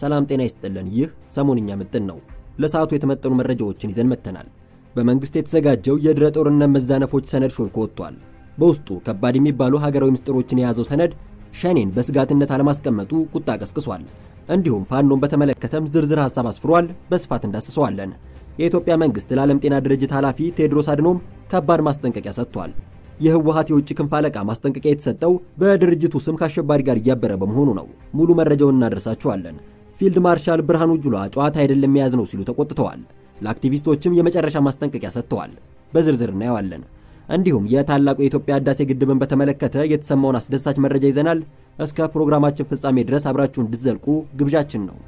ሰላም ጤና ይስጥልን። ይህ ሰሞንኛ ምጥን ነው። ለሰዓቱ የተመጠኑ መረጃዎችን ይዘን መጥተናል። በመንግስት የተዘጋጀው የድረ ጦርነት መዛነፎች ሰነድ ሾልኮ ወጥቷል። በውስጡ ከባድ የሚባሉ ሀገራዊ ምስጢሮችን የያዘው ሰነድ ሸኔን በስጋትነት አለማስቀመጡ ቁጣ ቀስቅሷል። እንዲሁም ፋኖን በተመለከተም ዝርዝር ሐሳብ አስፍሯል። በስፋት እንዳስሰዋለን። የኢትዮጵያ መንግስት ለዓለም ጤና ድርጅት ኃላፊ ቴድሮስ አድኖም ከባድ ማስጠንቀቂያ ሰጥቷል። የህወሓት የውጭ ክንፍ አለቃ ማስጠንቀቂያ የተሰጠው በድርጅቱ ስም ከአሸባሪ ጋር እያበረ በመሆኑ ነው። ሙሉ መረጃውን እናደርሳችኋለን። ፊልድ ማርሻል ብርሃኑ ጁላ ጨዋታ አይደለም የያዝ ነው ሲሉ ተቆጥተዋል። ለአክቲቪስቶችም የመጨረሻ ማስጠንቀቂያ ሰጥተዋል። በዝርዝር እናየዋለን። እንዲሁም የታላቁ የኢትዮጵያ ህዳሴ ግድብን በተመለከተ የተሰማውን አስደሳች መረጃ ይዘናል። እስከ ፕሮግራማችን ፍጻሜ ድረስ አብራችሁ እንድትዘልቁ ግብዣችን ነው።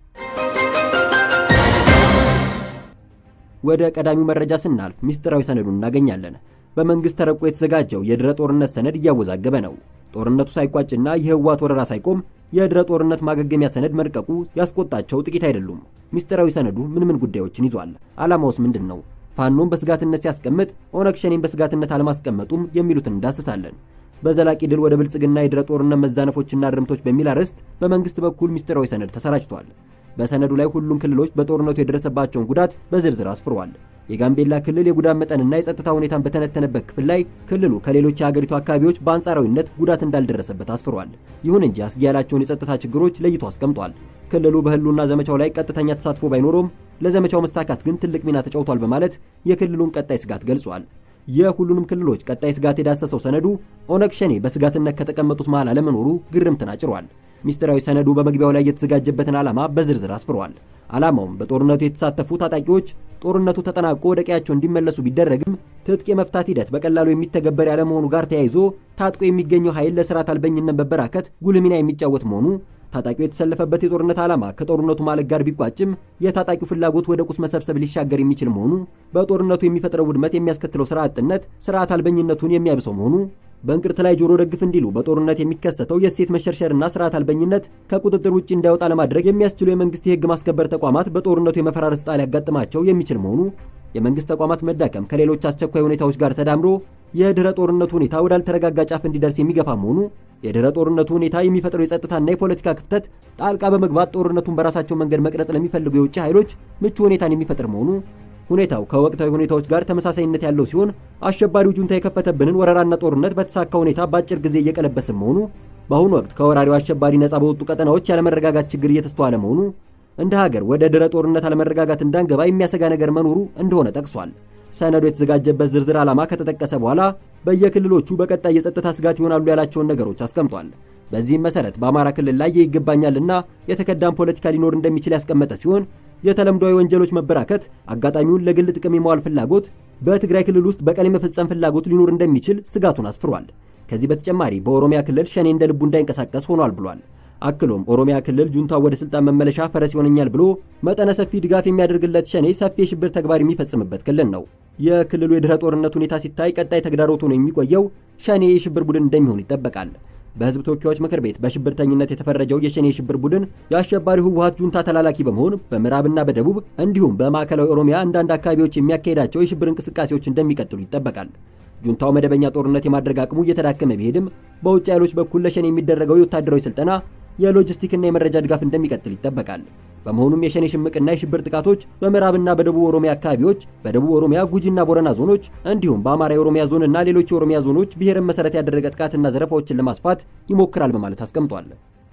ወደ ቀዳሚው መረጃ ስናልፍ ሚስጥራዊ ሰነዱን እናገኛለን። በመንግስት ተረቆ የተዘጋጀው የድረ ጦርነት ሰነድ እያወዛገበ ነው። ጦርነቱ ሳይቋጭና የህወሓት ወረራ ሳይቆም የድረ ጦርነት ማገገሚያ ሰነድ መልቀቁ ያስቆጣቸው ጥቂት አይደሉም። ሚስጥራዊ ሰነዱ ምን ምን ጉዳዮችን ይዟል? ዓላማውስ ምንድን ነው? ፋኖን በስጋትነት ሲያስቀምጥ ኦነግ ሸኔን በስጋትነት አለማስቀመጡም የሚሉትን እንዳስሳለን። በዘላቂ ድል ወደ ብልጽግና የድረ ጦርነት መዛነፎችና እርምቶች በሚል አርዕስት በመንግስት በኩል ሚስጥራዊ ሰነድ ተሰራጭቷል። በሰነዱ ላይ ሁሉም ክልሎች በጦርነቱ የደረሰባቸውን ጉዳት በዝርዝር አስፍሯል። የጋምቤላ ክልል የጉዳት መጠንና የጸጥታ ሁኔታን በተነተነበት ክፍል ላይ ክልሉ ከሌሎች የሀገሪቱ አካባቢዎች በአንጻራዊነት ጉዳት እንዳልደረሰበት አስፍሯል። ይሁን እንጂ አስጊ ያላቸውን የጸጥታ ችግሮች ለይቶ አስቀምጧል። ክልሉ በህልውና ዘመቻው ላይ ቀጥተኛ ተሳትፎ ባይኖረውም ለዘመቻው መሳካት ግን ትልቅ ሚና ተጫውቷል በማለት የክልሉን ቀጣይ ስጋት ገልጿል። የሁሉንም ክልሎች ቀጣይ ስጋት የዳሰሰው ሰነዱ ኦነግ ሸኔ በስጋትነት ከተቀመጡት መሃል አለመኖሩ ግርምትን አጭሯል። ሚስጥራዊ ሰነዱ በመግቢያው ላይ የተዘጋጀበትን ዓላማ በዝርዝር አስፍሯል። ዓላማውም በጦርነቱ የተሳተፉ ታጣቂዎች ጦርነቱ ተጠናቆ ወደ ቀያቸው እንዲመለሱ ቢደረግም ትጥቅ የመፍታት ሂደት በቀላሉ የሚተገበር ያለመሆኑ ጋር ተያይዞ ታጥቆ የሚገኘው ኃይል ለስርዓት አልበኝነት መበራከት ጉልህ ሚና የሚጫወት መሆኑ ታጣቂው የተሰለፈበት የጦርነት ዓላማ ከጦርነቱ ማለቅ ጋር ቢቋጭም የታጣቂው ፍላጎት ወደ ቁስ መሰብሰብ ሊሻገር የሚችል መሆኑ፣ በጦርነቱ የሚፈጥረው ውድመት የሚያስከትለው ስራ አጥነት ስርዓት አልበኝነቱን የሚያብሰው መሆኑ፣ በእንቅርት ላይ ጆሮ ደግፍ እንዲሉ በጦርነት የሚከሰተው የእሴት መሸርሸርና ስርዓት አልበኝነት ከቁጥጥር ውጭ እንዳይወጣ ለማድረግ የሚያስችሉ የመንግስት የህግ ማስከበር ተቋማት በጦርነቱ የመፈራረስ ዕጣ ሊያጋጥማቸው የሚችል መሆኑ፣ የመንግስት ተቋማት መዳከም ከሌሎች አስቸኳይ ሁኔታዎች ጋር ተዳምሮ የድህረ ጦርነቱ ሁኔታ ወዳልተረጋጋ ጫፍ እንዲደርስ የሚገፋ መሆኑ የድህረ ጦርነቱ ሁኔታ የሚፈጥረው የጸጥታና የፖለቲካ ክፍተት ጣልቃ በመግባት ጦርነቱን በራሳቸው መንገድ መቅረጽ ለሚፈልጉ የውጭ ኃይሎች ምቹ ሁኔታን የሚፈጥር መሆኑ ሁኔታው ከወቅታዊ ሁኔታዎች ጋር ተመሳሳይነት ያለው ሲሆን አሸባሪው ጁንታ የከፈተብንን ወረራና ጦርነት በተሳካ ሁኔታ በአጭር ጊዜ እየቀለበስን መሆኑ በአሁኑ ወቅት ከወራሪው አሸባሪ ነጻ በወጡ ቀጠናዎች ያለመረጋጋት ችግር እየተስተዋለ መሆኑ እንደ ሀገር ወደ ድህረ ጦርነት አለመረጋጋት እንዳንገባ የሚያሰጋ ነገር መኖሩ እንደሆነ ጠቅሷል። ሰነዱ የተዘጋጀበት ዝርዝር ዓላማ ከተጠቀሰ በኋላ በየክልሎቹ በቀጣይ የጸጥታ ስጋት ይሆናሉ ያላቸውን ነገሮች አስቀምጧል። በዚህም መሰረት በአማራ ክልል ላይ ይገባኛልና የተከዳም ፖለቲካ ሊኖር እንደሚችል ያስቀመጠ ሲሆን የተለምዷዊ ወንጀሎች መበራከት፣ አጋጣሚውን ለግል ጥቅም የመዋል ፍላጎት፣ በትግራይ ክልል ውስጥ በቀል የመፈጸም ፍላጎት ሊኖር እንደሚችል ስጋቱን አስፍሯል። ከዚህ በተጨማሪ በኦሮሚያ ክልል ሸኔ እንደ ልቡ እንዳይንቀሳቀስ ሆኗል ብሏል። አክሎም ኦሮሚያ ክልል ጁንታው ወደ ስልጣን መመለሻ ፈረስ ይሆነኛል ብሎ መጠነ ሰፊ ድጋፍ የሚያደርግለት ሸኔ ሰፊ የሽብር ተግባር የሚፈጽምበት ክልል ነው። የክልሉ የድህረ ጦርነት ሁኔታ ሲታይ ቀጣይ ተግዳሮት ሆኖ የሚቆየው ሸኔ የሽብር ቡድን እንደሚሆን ይጠበቃል። በህዝብ ተወካዮች ምክር ቤት በሽብርተኝነት የተፈረጀው የሸኔ የሽብር ቡድን የአሸባሪው ህወሓት ጁንታ ተላላኪ በመሆን በምዕራብና በደቡብ እንዲሁም በማዕከላዊ ኦሮሚያ አንዳንድ አካባቢዎች የሚያካሄዳቸው የሽብር እንቅስቃሴዎች እንደሚቀጥሉ ይጠበቃል። ጁንታው መደበኛ ጦርነት የማድረግ አቅሙ እየተዳከመ ቢሄድም በውጭ ኃይሎች በኩል ለሸኔ የሚደረገው የወታደራዊ ስልጠና የሎጂስቲክና የመረጃ ድጋፍ እንደሚቀጥል ይጠበቃል። በመሆኑም የሸኔ ሽምቅና የሽብር ጥቃቶች በምዕራብና በደቡብ ኦሮሚያ አካባቢዎች፣ በደቡብ ኦሮሚያ ጉጂና ቦረና ዞኖች እንዲሁም በአማራ የኦሮሚያ ዞን እና ሌሎች የኦሮሚያ ዞኖች ብሔርን መሰረት ያደረገ ጥቃትና ዘረፋዎችን ለማስፋት ይሞክራል በማለት አስቀምጧል።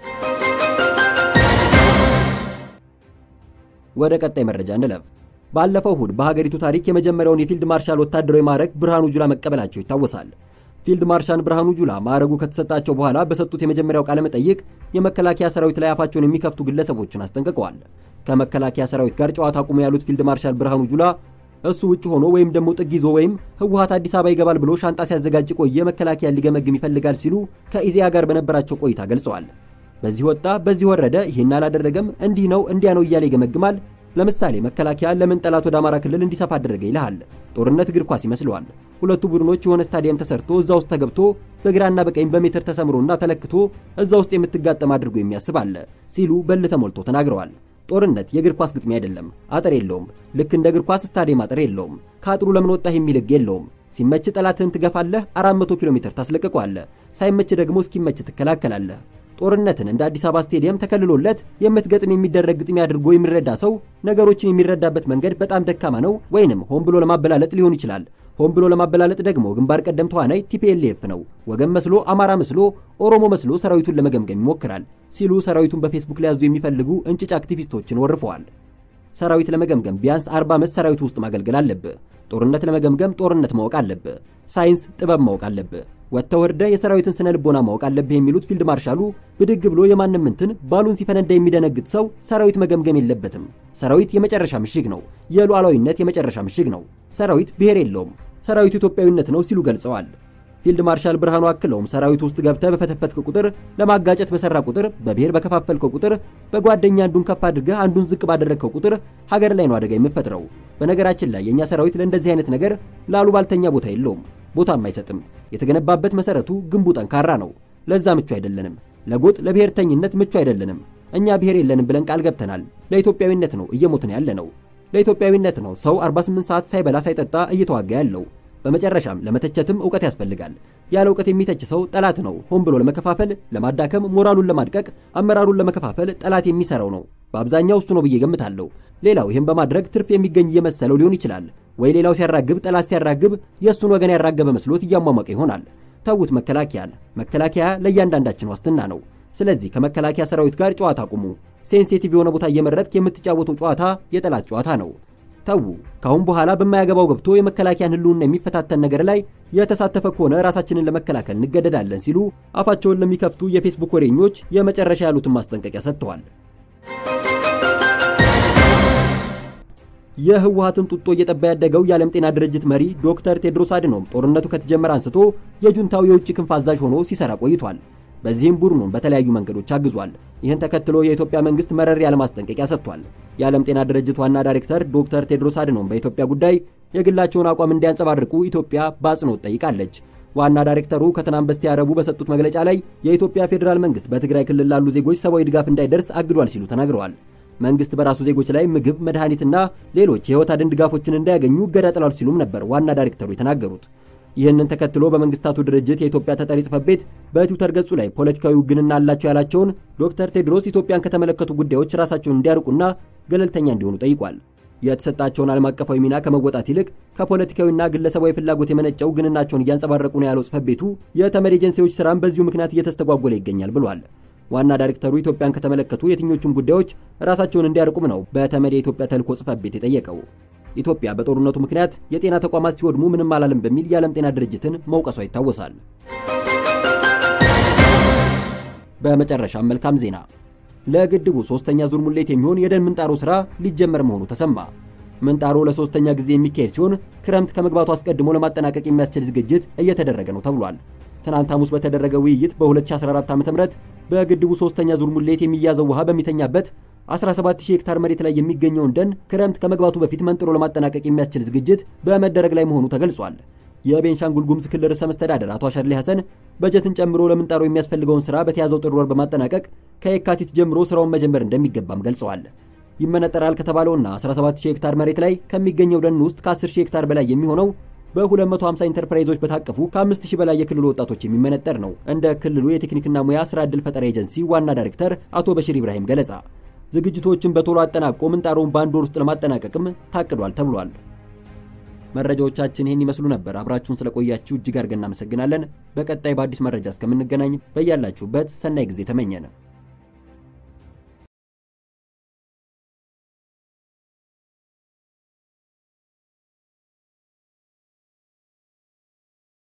ወደ ቀጣይ መረጃ እንለፍ። ባለፈው እሁድ በሀገሪቱ ታሪክ የመጀመሪያውን የፊልድ ማርሻል ወታደራዊ ማዕረግ ብርሃኑ ጁላ መቀበላቸው ይታወሳል። ፊልድ ማርሻል ብርሃኑ ጁላ ማዕረጉ ከተሰጣቸው በኋላ በሰጡት የመጀመሪያው ቃለ መጠይቅ የመከላከያ ሰራዊት ላይ አፋቸውን የሚከፍቱ ግለሰቦችን አስጠንቅቀዋል። ከመከላከያ ሰራዊት ጋር ጨዋታ አቁሙ ያሉት ፊልድ ማርሻል ብርሃኑ ጁላ እሱ ውጭ ሆኖ ወይም ደግሞ ጥግ ይዞ ወይም ህወሓት አዲስ አበባ ይገባል ብሎ ሻንጣ ሲያዘጋጅ ቆየ መከላከያ ሊገመግም ይፈልጋል ሲሉ ከኢዜአ ጋር በነበራቸው ቆይታ ገልጸዋል። በዚህ ወጣ፣ በዚህ ወረደ፣ ይህን አላደረገም፣ እንዲህ ነው እንዲያ ነው እያለ ይገመግማል። ለምሳሌ መከላከያ ለምን ጠላት ወደ አማራ ክልል እንዲሰፋ አደረገ ይልሃል። ጦርነት እግር ኳስ ይመስለዋል። ሁለቱ ቡድኖች የሆነ ስታዲየም ተሰርቶ እዛ ውስጥ ተገብቶ በግራና በቀኝ በሜትር ተሰምሮና ተለክቶ እዛ ውስጥ የምትጋጠም አድርጎ የሚያስብ አለ ሲሉ በል ተሞልቶ ተናግረዋል። ጦርነት የእግር ኳስ ግጥሚያ አይደለም። አጥር የለውም። ልክ እንደ እግር ኳስ ስታዲየም አጥር የለውም። ከአጥሩ ለምን ወጣህ የሚል ህግ የለውም። ሲመች ጠላትህን ትገፋለህ፣ 400 ኪሎ ሜትር ታስለቅቀዋለህ። ሳይመች ደግሞ እስኪመች ትከላከላለህ። ጦርነትን እንደ አዲስ አበባ ስቴዲየም ተከልሎለት የምትገጥም የሚደረግ ግጥሚያ አድርጎ የሚረዳ ሰው ነገሮችን የሚረዳበት መንገድ በጣም ደካማ ነው፣ ወይንም ሆን ብሎ ለማበላለጥ ሊሆን ይችላል። ሆን ብሎ ለማበላለጥ ደግሞ ግንባር ቀደም ተዋናይ ቲፒኤልኤፍ ነው። ወገን መስሎ፣ አማራ መስሎ፣ ኦሮሞ መስሎ ሰራዊቱን ለመገምገም ይሞክራል ሲሉ ሰራዊቱን በፌስቡክ ሊያዙ የሚፈልጉ እንጭጭ አክቲቪስቶችን ወርፈዋል። ሰራዊት ለመገምገም ቢያንስ 40 ዓመት ሰራዊት ውስጥ ማገልገል አለብህ። ጦርነት ለመገምገም ጦርነት ማወቅ አለብህ። ሳይንስ፣ ጥበብ ማወቅ አለብህ። ወጥተህ ወርደህ የሰራዊትን ስነ ልቦና ማወቅ አለብህ የሚሉት ፊልድ ማርሻሉ ብድግ ብሎ የማንም እንትን ባሉን ሲፈነዳ የሚደነግጥ ሰው ሰራዊት መገምገም የለበትም። ሰራዊት የመጨረሻ ምሽግ ነው። የሉዓላዊነት የመጨረሻ ምሽግ ነው። ሰራዊት ብሔር የለውም። ሰራዊት ኢትዮጵያዊነት ነው ሲሉ ገልጸዋል። ፊልድ ማርሻል ብርሃኑ አክለውም ሰራዊት ውስጥ ገብተህ በፈተፈትክ ቁጥር፣ ለማጋጨት በሰራ ቁጥር፣ በብሔር በከፋፈልከው ቁጥር፣ በጓደኛ አንዱን ከፍ አድርገህ አንዱን ዝቅ ባደረግከው ቁጥር ሀገር ላይ ነው አደጋ የምፈጥረው። በነገራችን ላይ የእኛ ሰራዊት ለእንደዚህ አይነት ነገር ላሉ ባልተኛ ቦታ የለውም፣ ቦታም አይሰጥም። የተገነባበት መሰረቱ ግንቡ ጠንካራ ነው። ለዛ ምቹ አይደለንም። ለጎጥ ለብሔርተኝነት ምቹ አይደለንም። እኛ ብሔር የለንም ብለን ቃል ገብተናል። ለኢትዮጵያዊነት ነው እየሞትን ያለ ነው። ለኢትዮጵያዊነት ነው ሰው 48 ሰዓት ሳይበላ ሳይጠጣ እየተዋጋ ያለው። በመጨረሻም ለመተቸትም እውቀት ያስፈልጋል። ያለ እውቀት የሚተች ሰው ጠላት ነው። ሆን ብሎ ለመከፋፈል፣ ለማዳከም፣ ሞራሉን ለማድቀቅ፣ አመራሩን ለመከፋፈል ጠላት የሚሰራው ነው። በአብዛኛው እሱ ነው ብዬ ገምታለሁ። ሌላው ይህም በማድረግ ትርፍ የሚገኝ እየመሰለው ሊሆን ይችላል። ወይ ሌላው ሲያራግብ፣ ጠላት ሲያራግብ የእሱን ወገን ያራገበ መስሎት እያሟሟቀ ይሆናል። ተዉት መከላከያን። መከላከያ ለእያንዳንዳችን ዋስትና ነው። ስለዚህ ከመከላከያ ሰራዊት ጋር ጨዋታ አቁሙ። ሴንሲቲቭ የሆነ ቦታ እየመረጥክ የምትጫወተው ጨዋታ የጠላት ጨዋታ ነው። ተዉ። ካሁን በኋላ በማያገባው ገብቶ የመከላከያን ሕልውና የሚፈታተን ነገር ላይ የተሳተፈ ከሆነ ራሳችንን ለመከላከል እንገደዳለን ሲሉ አፋቸውን ለሚከፍቱ የፌስቡክ ወሬኞች የመጨረሻ ያሉትን ማስጠንቀቂያ ሰጥተዋል። የህወሓትን ጡጦ እየጠባ ያደገው የዓለም ጤና ድርጅት መሪ ዶክተር ቴድሮስ አድኖም ጦርነቱ ከተጀመረ አንስቶ የጁንታው የውጭ ክንፍ አዛዥ ሆኖ ሲሰራ ቆይቷል። በዚህም ቡድኑን በተለያዩ መንገዶች አግዟል። ይህን ተከትሎ የኢትዮጵያ መንግስት መረር ያለ ማስጠንቀቂያ ሰጥቷል። የዓለም ጤና ድርጅት ዋና ዳይሬክተር ዶክተር ቴድሮስ አድኖም በኢትዮጵያ ጉዳይ የግላቸውን አቋም እንዲያንጸባርቁ ኢትዮጵያ በአጽንኦት ጠይቃለች። ዋና ዳይሬክተሩ ከትናንት በስቲያ ረቡዕ በሰጡት መግለጫ ላይ የኢትዮጵያ ፌዴራል መንግስት በትግራይ ክልል ላሉ ዜጎች ሰብአዊ ድጋፍ እንዳይደርስ አግዷል ሲሉ ተናግረዋል። መንግስት በራሱ ዜጎች ላይ ምግብ፣ መድኃኒትና ሌሎች የህይወት አድን ድጋፎችን እንዳያገኙ እገዳ ጥሏል ሲሉም ነበር ዋና ዳይሬክተሩ የተናገሩት። ይህንን ተከትሎ በመንግስታቱ ድርጅት የኢትዮጵያ ተጠሪ ጽሕፈት ቤት በትዊተር ገጹ ላይ ፖለቲካዊ ውግንና አላቸው ያላቸውን ዶክተር ቴድሮስ ኢትዮጵያን ከተመለከቱ ጉዳዮች ራሳቸውን እንዲያርቁና ገለልተኛ እንዲሆኑ ጠይቋል። የተሰጣቸውን ዓለም አቀፋዊ ሚና ከመወጣት ይልቅ ከፖለቲካዊና ግለሰባዊ ፍላጎት የመነጨው ግንናቸውን እያንጸባረቁ ነው ያለው ጽሕፈት ቤቱ የተመድ ኤጀንሲዎች ስራም በዚሁ ምክንያት እየተስተጓጎለ ይገኛል ብሏል። ዋና ዳይሬክተሩ ኢትዮጵያን ከተመለከቱ የትኞቹም ጉዳዮች ራሳቸውን እንዲያርቁም ነው በተመድ የኢትዮጵያ ተልዕኮ ጽሕፈት ቤት የጠየቀው። ኢትዮጵያ በጦርነቱ ምክንያት የጤና ተቋማት ሲወድሙ ምንም አላለም በሚል የዓለም ጤና ድርጅትን መውቀሷ ይታወሳል። በመጨረሻም መልካም ዜና ለግድቡ ሶስተኛ ዙር ሙሌት የሚሆን የደን ምንጣሮ ስራ ሊጀመር መሆኑ ተሰማ። ምንጣሮ ለሶስተኛ ጊዜ የሚካሄድ ሲሆን ክረምት ከመግባቱ አስቀድሞ ለማጠናቀቅ የሚያስችል ዝግጅት እየተደረገ ነው ተብሏል። ትናንት ሐሙስ በተደረገ ውይይት በ2014 ዓ.ም በግድቡ ሶስተኛ ዙር ሙሌት የሚያዘው ውሃ በሚተኛበት 17000 ሄክታር መሬት ላይ የሚገኘውን ደን ክረምት ከመግባቱ በፊት መንጥሮ ለማጠናቀቅ የሚያስችል ዝግጅት በመደረግ ላይ መሆኑ ተገልጿል። የቤንሻንጉል ጉሙዝ ክልል ርዕሰ መስተዳደር አቶ አሸርሌ ሐሰን በጀትን ጨምሮ ለምንጣሮ የሚያስፈልገውን ስራ በተያዘው ጥር ወር በማጠናቀቅ ከየካቲት ጀምሮ ስራውን መጀመር እንደሚገባም ገልጸዋል። ይመነጠራል ከተባለውና 17000 ሄክታር መሬት ላይ ከሚገኘው ደን ውስጥ ከ10000 ሄክታር በላይ የሚሆነው በ250 ኢንተርፕራይዞች በታቀፉ ከ5000 በላይ የክልሉ ወጣቶች የሚመነጠር ነው። እንደ ክልሉ የቴክኒክና ሙያ ስራ ዕድል ፈጠራ ኤጀንሲ ዋና ዳይሬክተር አቶ በሽር ኢብራሂም ገለጻ ዝግጅቶችን በቶሎ አጠናቆ ምንጣሮውን በአንድ ወር ውስጥ ለማጠናቀቅም ታቅዷል ተብሏል። መረጃዎቻችን ይህን ይመስሉ ነበር። አብራችሁን ስለቆያችሁ እጅግ አድርገን እናመሰግናለን። በቀጣይ በአዲስ መረጃ እስከምንገናኝ በያላችሁበት ሰናይ ጊዜ ተመኘን።